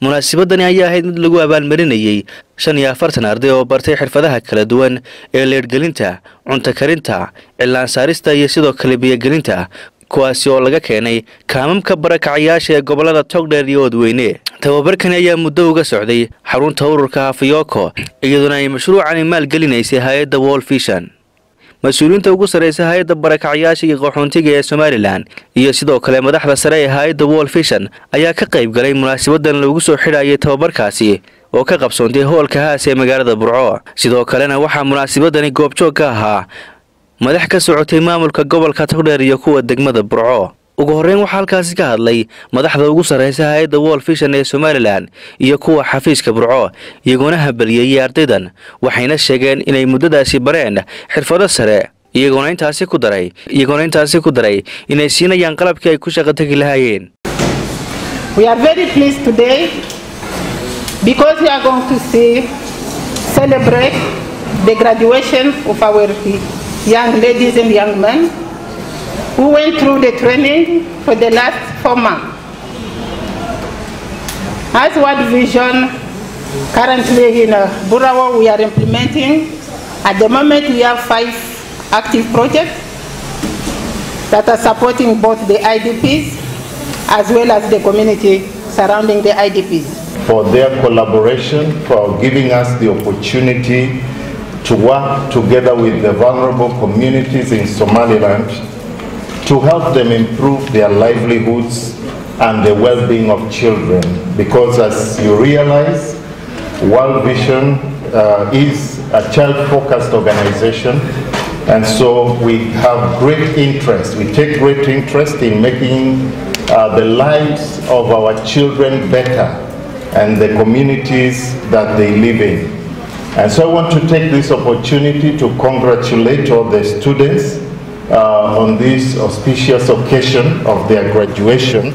munaasabadani ayaa ahayd mid lagu abaalmarinayey shan iyo afartan arday oo bartay xirfadaha kala duwan ee leedhgelinta cunto karinta cilaan saarista iyo sidoo kale biyogelinta kuwaasi oo laga keenay kaamamka barakacayaasha ee gobolada togdheer iyo oodweyne tababarkani ayaa muddo uga socday xarunta ururka hafiyoko iyaduna ay mashruucani maalgelinaysay hay-adda wol fishan mas-uuliyiinta ugu sarreysa hay-adda barakacyaasha iyo qaxoontiga ee somalilan iyo sidoo kale madaxda sare ee hay-adda wol fishan ayaa ka qayb galay munaasabadan lagu soo xidhayay tababarkaasi oo ka qabsoontay hoolka haas ee magaalada burco sidoo kalena waxaa munaasabadani goobjoog ka ahaa madax ka socotay maamulka gobolka togdheer iyo kuwa degmada burco ugu horreyn waxaa halkaasi ka hadlay madaxda ugu sarreysa hay-adda wol fishan ee somalilan iyo kuwa xafiiska burco iyagoona habaliyeeyey ardaydan waxayna sheegeen inay muddadaasi bareen xirfado sare iyagoona intaasi ku daray iyagoona intaasi ku daray inay siinayaan qalabkii ay ku shaqo tegi lahaayeen We are very pleased today because we are going to see, celebrate the graduation of our young ladies and young men who went through the training for the last four months. As World Vision, currently in uh, Burawa, we are implementing. At the moment, we have five active projects that are supporting both the IDPs as well as the community surrounding the IDPs. for their collaboration, for giving us the opportunity to work together with the vulnerable communities in Somaliland to help them improve their livelihoods and the well-being of children. Because as you realize, World Vision uh, is a child-focused organization and so we have great interest, we take great interest in making uh, the lives of our children better and the communities that they live in. And so I want to take this opportunity to congratulate all the students uh, on this auspicious occasion of their graduation.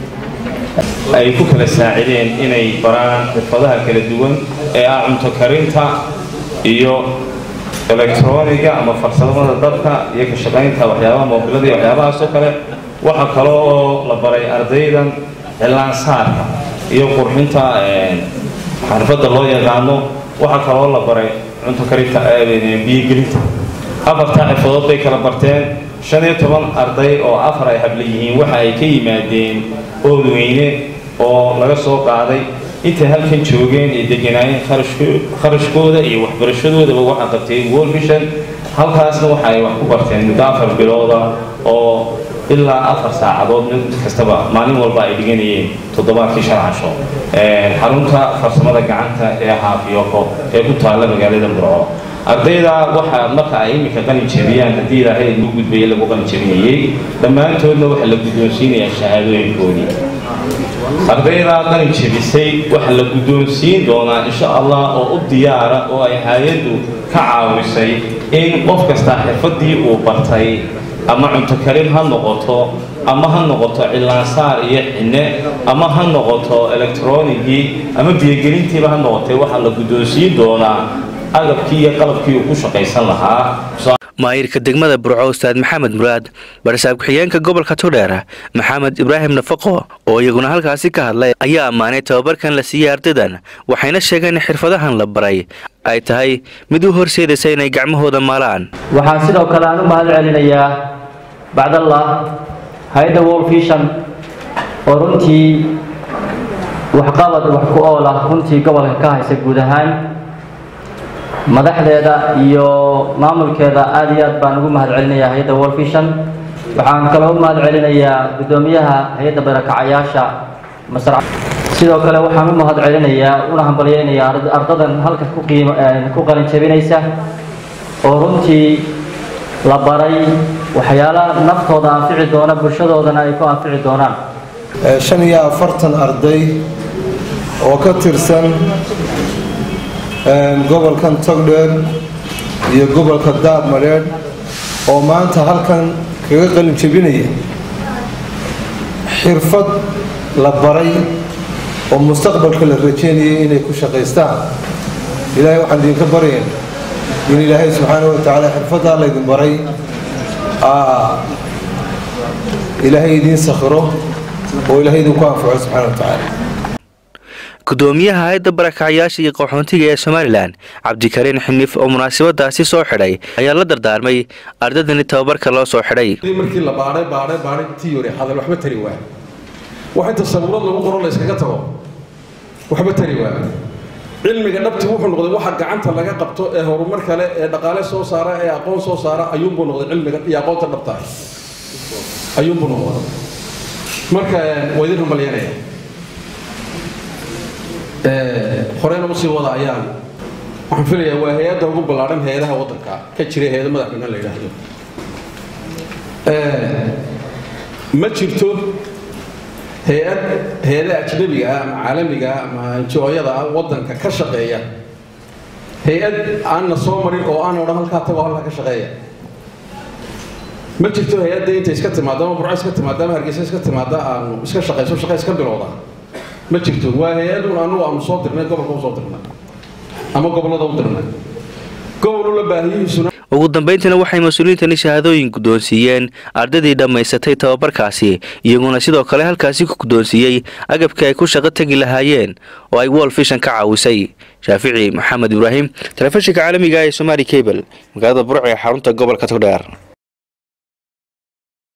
ay ku kala saacideen inay baraan xirfadaha kala duwan ee ah cunto karinta iyo elektroniga ama farsamada dabka iyo ka shaqaynta waxyaabaha moobilada iyo waxyaabahaas oo kale waxa kale oo la baray ardaydan cilaan saarka iyo qurxinta xarfadda loo yaqaano waxaa kaloo la baray cunto karinta biyogelinta afartaa xirfadood bay kala barteen shan iyo toban arday oo afar ay habla yihiin waxa ay ka yimaadeen oodweyne oo laga soo qaaday intay halkan joogeen ay deganaayeen kharashkooda iyo waxbarashadoodaba waxaa qabtay world vision halkaasna waxa ay wax ku barteen muddo afar bilooda oo ilaa afar saacadood mid kastaba maalin walba ay dhiganayeen toddobaadkii shan casho xarunta farsamada gacanta ee haafiyoko ee ku taalla magaalada burco ardayda waxaa marka ay iminka qalin jebiyaan haddii ilaahay lagu gudbayay lagu qalin jebinayey dhammaantoodna waxaa la guddoonsiinayaa shahaadooyinkoodii ardayda qalin jebisay waxaa la guddoonsiin doonaa insha allah oo u diyaara oo ay hay-addu ka caawisay in qof kasta xirfadii uu bartay ama cunto karin ha noqoto ama ha noqoto cilaansaar iyo xinne ama ha noqoto elektroonigii ama biyogelintiiba ha noqotay waxaa la guddoonsiin doonaa agabkii iyo qalabkii uu ku shaqaysan lahaa maayirka degmada burco ustaad maxamed muraad barsaab ku-xigeenka gobolka togdheer maxamed ibraahim nafaqo oo iyaguna halkaasi ka hadlay ayaa ammaanay tababarkan la siiyey ardaydan waxayna sheegeen in xirfadahan la baray ay tahay mid u horseedaysa inay gacmahooda maalaan waxaan sidoo kale aan u mahad celinayaa bacdallah hay-adda world vision oo runtii waxqabad wax ku ool ah runtii gobolka ka haysa guud ahaan madaxdeeda iyo maamulkeeda aad iyo aad baan ugu mahad celinayaa hay-adda world vision waxaan kaloo u mahad celinayaa guddoomiyaha hay-adda barakacayaasha masrac sidoo kale waxaan u mahad celinayaa una hambalyeynayaa ardadan halka ku qiimo ku qalin jebinaysa oo runtii la baray waxyaala naftooda anfici doona bulshadoodana ay ku anfici doonaan shan iyo afartan arday oo ka tirsan gobolkan togdheer iyo gobolka daadmadheedh oo maanta halkan kaga qalin jebinaya xirfad la baray oo mustaqbalka la rajeynayay inay ku shaqaystaan ilaahay waxaan idinka baryayn in ilaahay subxaana wa tacaala xirfaddaa laydin baray ilaahay idiin sakhiro oo ilaahay idinku anfaco subxaana wa tacaala gudoomiyaha hay-adda barakacyaasha iyo qaxoontiga ee somalilan cabdikariin xinif oo munaasabadaasi soo xidhay ayaa la dardaarmay ardaydani tababarka loo soo xidhay markii la baadhay baadhay baadhay tiyori hadal waxba tari waa wax inta sabuurad lagu qoro la iskaga tago waxba tari waa cilmiga dhabti wuxuu noqday waxa gacanta laga qabto ee horumar kale ee dhaqaale soo saara ee aqoon soo saara ayuunbuu noqday cilmiga iyo aqoonta dhabta ah ayuunbuu noqday marka waa idin rumalyanaya horeyna usii wada ayaan waxaan filayaa waa hay-adda ugu ballaadhan hay-adaha waddanka ka jira hay-ada madaxweyne la yidhaahdo ma jirto hay-ad hay-ada ajnabiga ah ama caalamiga ah ama njooyada ah waddanka ka shaqeeya hay-ad aanna soo marin oo aan odhan halkaa tagoo halkaa ka shaqeeya ma jirto hay-adda intay iska timaado ama burco iska timaado ama hargeysa iska timaada aanu iska shaqayso shaqa iska bilowda ma jirto waa hay-adun anugu aanu soo dirnay gobolka u soo dirnay ama gobollada u dirnay gobol la baahiyihiisuna ugu dambayntiina waxay mas-uuliyiintani shahaadooyin guddoonsiiyeen ardaydii dhammaysatay tababarkaasi iyaguna sidoo kale halkaasi ku guddoonsiiyey agabkii ay ku shaqo tegi lahaayeen oo ay wol fishan ka caawisay shaafici maxamed ibraahim telefishinka caalamiga ee somaali cable magaalada burco ee xarunta gobolka togdheer